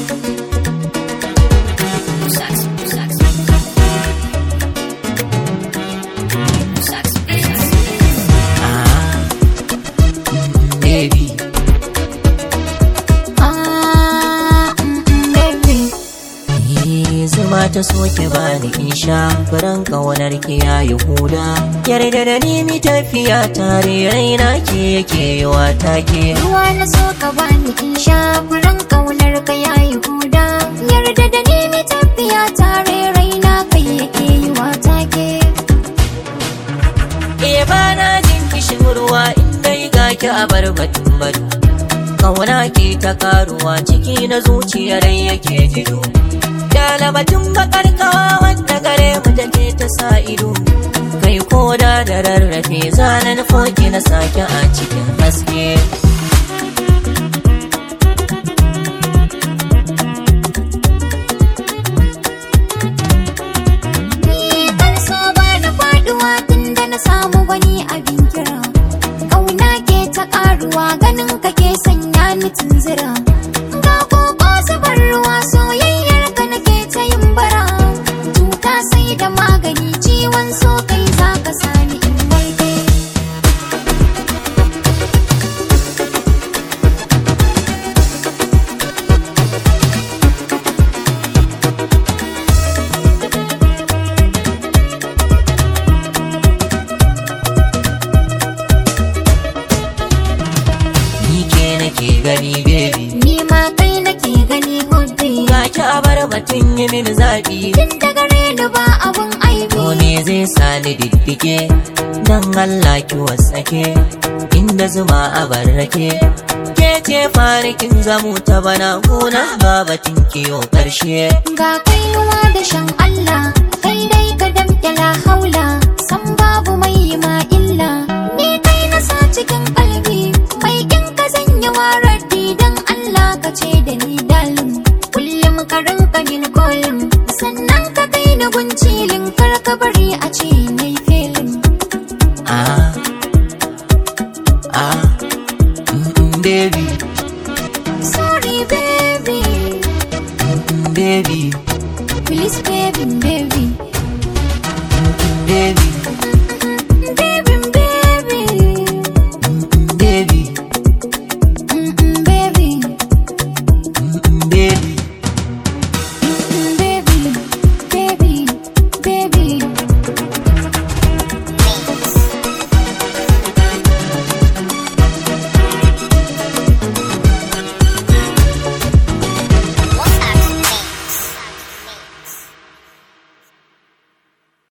baby Ah, mm, mm, baby. Ni zuma ta soke bani in sha furen ƙaunar ki yayi huda yarda da ni mi tafiya tare raina ke yake yi wa take Ruwa na so ka bani in sha furen kaunar ka yayi huda. Yarda da ni mi tafiya tare raina kai yake yi wa take. e bana jin kishin ruwa in dai ga ki a bar batun batu kauna ke ta karuwa ciki na zuciyar yake jido Dala batun bakar kawa wanda gare mu take ta sa ido kai koda da rarrafe zanen foki na sake a cikin haske Ni kan so ba na faduwa tun da na samu wani abin kira. Kauna ke ta karuwa ganin ka ke sanya ni tunzira. Ga koko zubar ruwa soyayyar ka nake ta yin bara. Cuta sai da magani ciwon so kai za ka sani in warke. ni ke nake gani baby Ni ma kai nake gani hobby. ga ki a bar batun yi min zaɓi Tun da gare ni ba abun aibi. To me zai sani diddike dan Allah ki wasake inda zuma a barrake ke ce farikin zamu ta bana gona babatin kiyo karshe Ga kainuwa da shan Allah, kai dai ka damƙe la haula, san babu mai yi ma illa. Ni kai na sa cikin kalbi, mai kin ka zanya warar dan Allah ka ce da ni dalin. Kullum ka rinka yin kolin, sannan ka kai ni guncilin kar ka bari a ce na yi felin. ah ah mm, mm, baby Sorry baby, mm, baby please baby, baby. baby Mm,